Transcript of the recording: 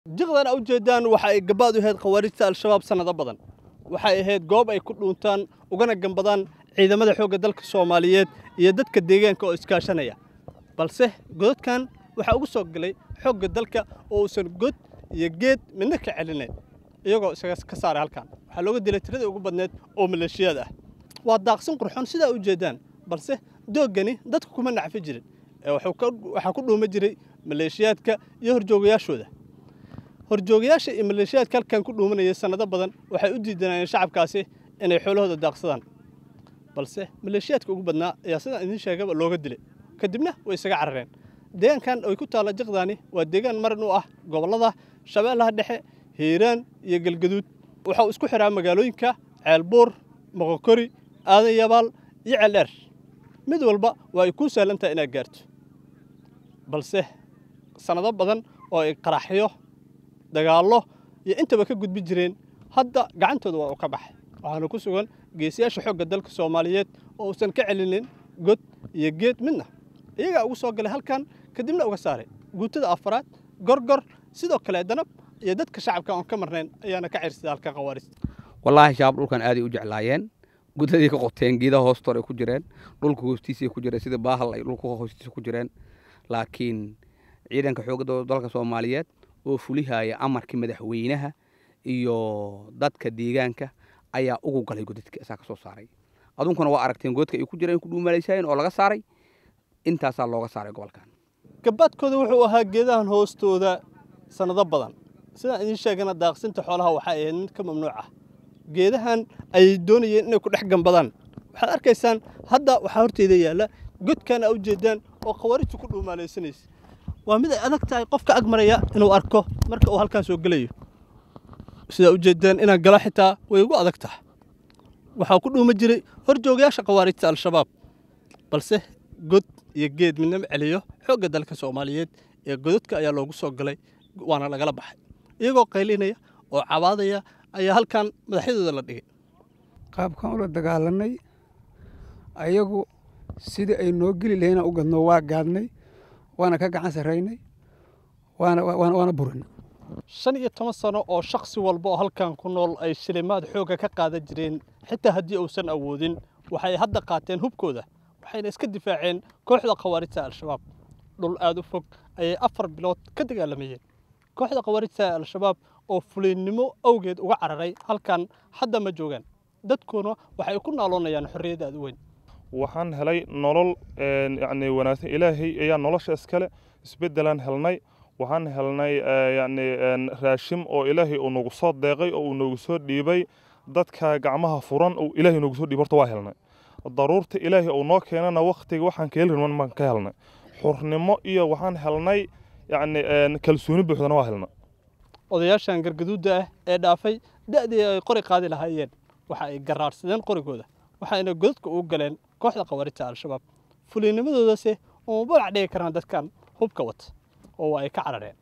jiqdan a ujeedaan waxa ay gabaad u ahayd khawaarijta al-shabaab sannado badan waxay ahayd goob ay ku dhuuntaan ugana gambadaan ciidamada xoogga dalka soomaaliyeed iyo dadka deegaanka oo iskaashanaya balse godadkan waxaa ugu soo galay xoogga dalka oo uusan god iyo geed midna ka celinayn iyagoo isaga ka saaray halkan waxaa looga dilay tiradii ugu badneed oo maleeshiyaad ah waa daaqsin qurxoon sidaa ujeedaan balse dooggani dadku kuma nacfi jirin ee waxaa ku dhuuma jiray maleeshiyaadka iyo horjoogayaashooda horjoogayaasha iyo maleeshiyaadka halkan ku dhuumanayay sannado badan waxay u diidanayeen shacabkaasi inay xoolahooda daaqsadaan balse maleeshiyaadka ugu badnaa ayaa sidaan idiin sheegaba looga dilay kadibna way isaga carareen deegaankan ay ku taalla jiqdaani waa deegaan marin u ah gobollada shabeellaha dhexe hiiraan iyo galgaduud waxauu isku xiraa magaalooyinka ceelbuur moqokori aadan yabaal iyo ceeldheer mid walba waa ay kuu sahlan tahay inaad gaarto balse sannado badan oo ay qaraxyo dagaallo iyo intaba ka gudbi jireen hadda gacantooda waa uu ka baxay waxaana ku sugan geesiyaasha xoogga dalka soomaaliyeed oo uusan ka celinin god iyo geed midna iyagaa ugu soo galay halkan kadibna uga saaray guutada afaraad gorgor sidoo kale danab iyo dadka shacabka oon ka marnayn ayaana ka cirsada halka khawaarista wallaahi shabaab dhulkan aaday u jeclaayeen gudadii ka qoteen geedaha hoostoor ay ku jireen dhulka hoostiisay ku jireen sida baahal ay dhulka hoostiisa ku jireen laakiin ciidanka xoogga dalka soomaaliyeed oo fulihaya amarkii madaxweynaha iyo dadka deegaanka ayaa ugu galay godadka isaa ka soo saaray adunkuna waa aragteen godka ay ku jireen ku dhuumalaysayeen oo laga saaray intaasaa looga saaray gobolkan gabaadkooda wuxuu ahaa geedahan hoostooda sannado badan sidaan idiin sheegana daaqsinta xoolaha waxay ahayd mid ka mamnuuc ah geedahan ayay doonayeen inay ku dhex gambadaan waxaad arkaysaan hadda waxaa horteyda yaalla godkan aa ujeedaan oo khawaarijtu ku dhuumaalaysanaysa waa mid ay adag tahay qofka ag maraya inuu arko marka uu halkaan soo gelayo sidaa ujeedaan inaan galo xitaa way ugu adag tahay waxaa ku dhuuma jiray horjoogayaasha khawaarijta al-shabaab balse god iyo geed midnama celiyo xoogga dalka soomaaliyeed ee godadka ayaa loogu soo galay waana lagala baxay iyagoo qaylinaya oo cabaadaya ayaa halkan madaxyadooda la dhigay qaabkan ula dagaalanay ayagu sidii ay noo geli lahayna u gadno waa gaadnay waana ka gacan sarraynay waana burinay shan iyo toban sano oo shakhsi walba oo halkan ku nool ay shilimaad xoogga ka qaadan jireen xitaa haddii uusan awoodin waxay hadda qaateen hubkooda waxayna iska difaaceen kooxda khawaarijta al-shabaab dhul aad u fog ayay afar bilood ka dagaalamayeen kooxda khawaarijta al-shabaab oo fulinnimo awgeed uga cararay halkan hadda ma joogaan dadkuna waxay ku naaloonayaan xorriyad aad u weyn waxaan helay nolol yacni wanaagsan ilaahay ayaa nolosha iskale isbeddelaan helnay waxaan helnay yacni raashim oo ilaahay uu nagu soo deeqay oo uu nagu soo dhiibay dadka gacmaha furan uu ilaahay nagu soo dhiibay horta waa helnay daruurta ilaahay uu noo keenana wakhtiga waxaan ka heli rabnaan baan ka helnay xurnimo iyo waxaan helnay yacni kalsooni buuxdana waa helnay odayaashan gargaduudda ah ee dhaafay da'dii ay qori qaadi lahaayeen waxa ay garaarsadeen qorigooda waxayna godadka ugu galeen kooxda khawaarijta al-shabaab fuliinimadoodase uma balac dhigi karaan dadkan hubka wata oo ay ka carareen